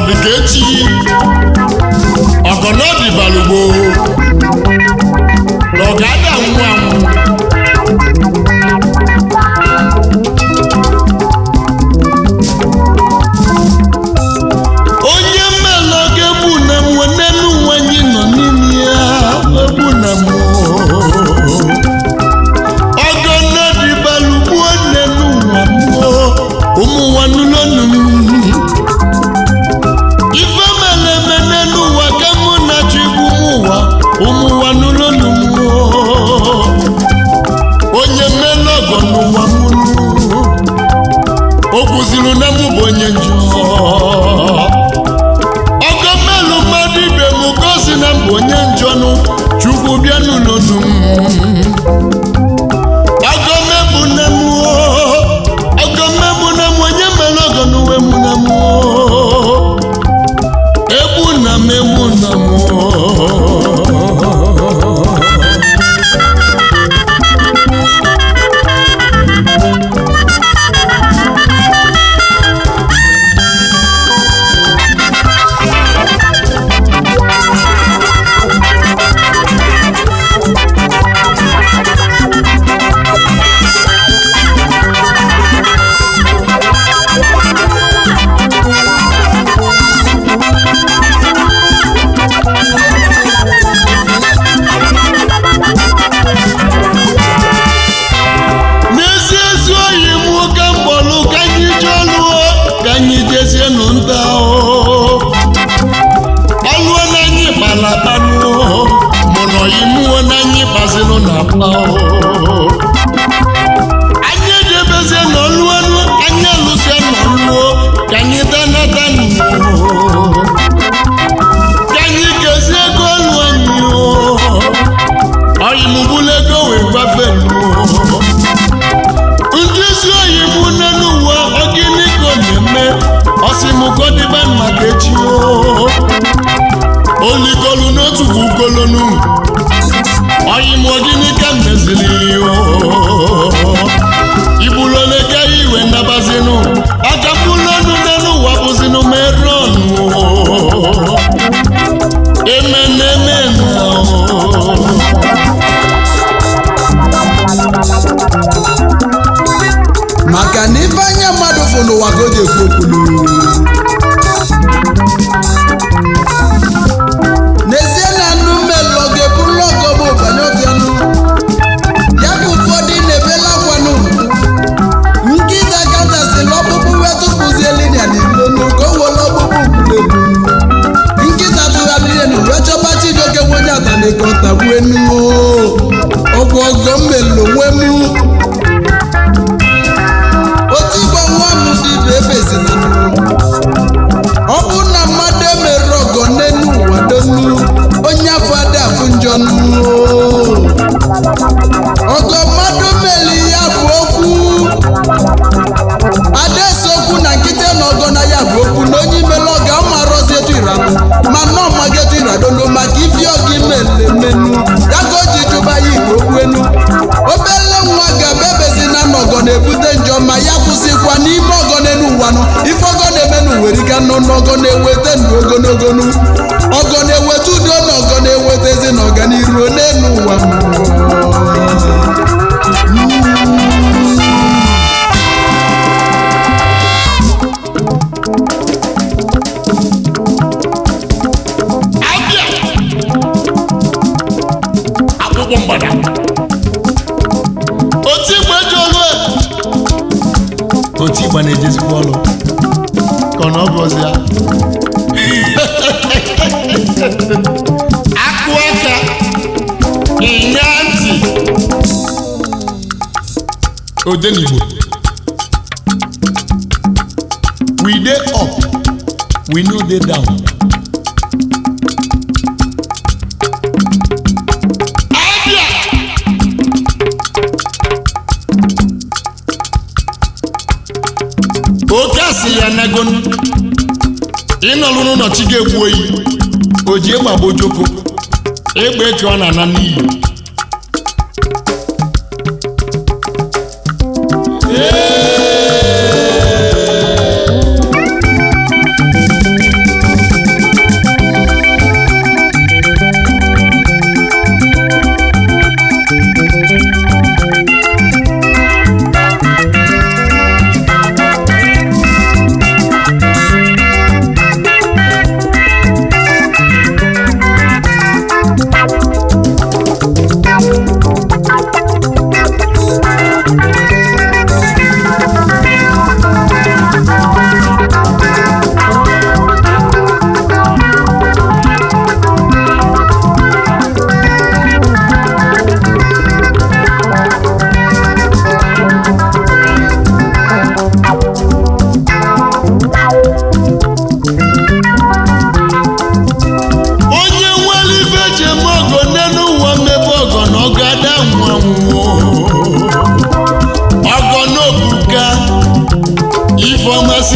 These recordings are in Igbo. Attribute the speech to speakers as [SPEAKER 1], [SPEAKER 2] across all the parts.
[SPEAKER 1] dịka echi ọgọnọdị balugbo na ọ ga-ada anwụ anwụ onye mmelọ ga-egbu na m n'elu ụwa anyị nọ n'ime ya egbu na m ọgọnọdị balugbo n'elu ụwa m ụmụ ụwa nụlọnụ m ife mere eme n'elu ụwa ka mụ na chi bụ ụmụ ụwa ụmụ ụwa n'ụlọnụ m onye mmele ọgọ n'ụwa m o kwuziri na mụ bụ onye njọ ọgọ mmelụ mmadụ ibe m ka o si na mbụ onye njọ nụ chukwu bịa n'ụlọnụ m ọgọ mmebụ na m ọgọ mmebụ na m onye mere ọgọ n'uwe m na m egbu na m egbu na m n'ezi ezi oyi m ka mkpọlụ ka anyị jee lụọ ka anyị jezienụ nta ọlụọ na anyị kpalabanụ mụ na oyi mụọ na anyị gbazinụ na akpa anyị ejebezie na ọlụọnụ anyị alụsịa na ọlụọ ka anyị danatanụ ka anyị gezie ego ọlụ anyị ọyịmụbụla ego wee gbafenụ ndị ezi oyi bụ n'elu ụwa ogini ka ọ na-eme ọsịmụkọdịba maka echi o olikolu n'otu bụ ukolonu ọyịm ogini ka meziri o ibuloleka iwe ndabazinụ aka mbulonu n'elu ụwa bụzinụ merọnụ emeneme na o
[SPEAKER 2] maka na ife anya mmadụ fụ n'ụwa ka o ji ekwu okwulu n'ezie na nnu mmelọ ga-ebulu ọgọ bụ banye ọbịanụ ya ka ụfọdụ na-ebela akwanụ nkịta kachasịla ọkpụkpụ wetụpụzie linia n'ilonu ka o were ọkpụkpụ kwulegwu nkịta tụgharịrị enu wee chọba chijioke nwenye atanekọtagbuenu ọgwụ ọgọ mmelo nwemu otu igbo nwa m dị bụ ebe ezina ọ bụ na mmadụ emere ọgọ n'elu ụwa donu onye afọ ada afụ njọ nụ. ọgọ mmadụ meli ya bụ okwu adaese okwu na nkịta na ọgọ na ya bụ okwu na onye imela ọga ọmarọzi etu iranụ ma na ọmaga etu iradonu maka ifi ọga imele menu ya ka o ji jụba ya igwe okwu enu obele nwa ga-ebe ebezina na ọgọ na-ebute njọ ma ya kwụsịkwa n'ime ọgọ n'elu ụwa nụ ife ọgọ na-emenu nwere ike nụ n'ọgọ na-eweta ndụ ogologo nụ ọgọ na-eweta udo na ọgọ na-eweta ezi na ọganiru n'elu ụwa
[SPEAKER 1] abịa akwụkwọ mgbada otu igbe eji ọlụ e otu igba na-ejezikwa ọlụ ka ọ na ọ bụ ọzọ ya akụ aka ịnya ntị odenigbo we dey up we no dey down abịa oke asịrị ya nagonu ịnọrụ n'ụlọ chi ga-egbu oyi o ji egbe agba ojoko egbe eke ọ na-ana n'iyi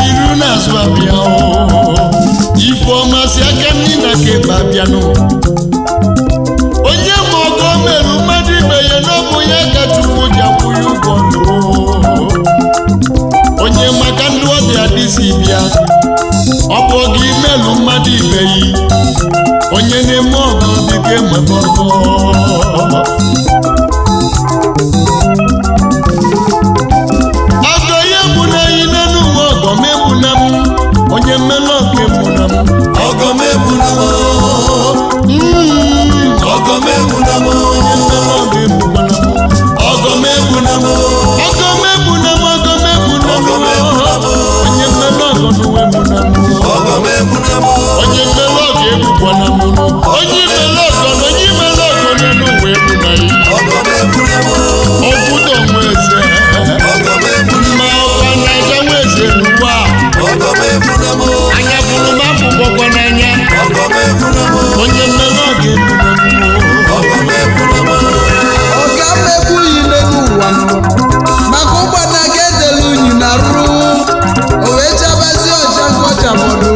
[SPEAKER 1] chiru n'azụ abịa o ifeọma si aka nri na keba abịanụ onye ma ọgọ merụ mmadụ ibe ya n'ọbụ ya ka chukwu ji akwụ ya ụgwọ nụ onye maka ndị ọ dị adịsi bịa ọ bụ oge imelụ mmadụ ibe yi onye na-eme ọgọ dịka enwebe ọgọ ọgọ ya bụ na anyị n'elu nwe ọgọ m egbuna m onye mmelụ ọgọ egbuna m
[SPEAKER 3] ọgọ megbuna m
[SPEAKER 1] Mm,
[SPEAKER 3] ọgọ megbuna m
[SPEAKER 1] onye mmelụ ọgọ egbuna m
[SPEAKER 3] ọgọ megbuna m
[SPEAKER 1] ọgọ m egbuna m ọgọ m egbuna m
[SPEAKER 3] Ọgọ m egbuna m.
[SPEAKER 1] onye mmelụ ọgọ n'uwe egbuna m
[SPEAKER 3] ọgọ megbuna m
[SPEAKER 1] onye mmelụ ọgọ egbukwana m nụ onye imelu ọgọ na onye imelu ọgọ n'elu uwe egbuna ya
[SPEAKER 3] ọgọ megbuna m
[SPEAKER 1] okwudo nwe eze
[SPEAKER 3] ọgọ megbuna
[SPEAKER 1] ma ọkwa na-aja nwe eze n'ụwa
[SPEAKER 3] ọgọ megbuna m
[SPEAKER 1] anya fụrụ m afụkwakwa n'anya
[SPEAKER 3] ọgọ megbuna m
[SPEAKER 1] onye mmelụ ọgọ egbuna m
[SPEAKER 3] ọgọ megbuna m
[SPEAKER 2] ọ ga-mmegbu unyi n'elu ụwa nọ maka ụgbana ga-edelu unyi na rụ o wee chabazie ọcha ka ọ chabọdụ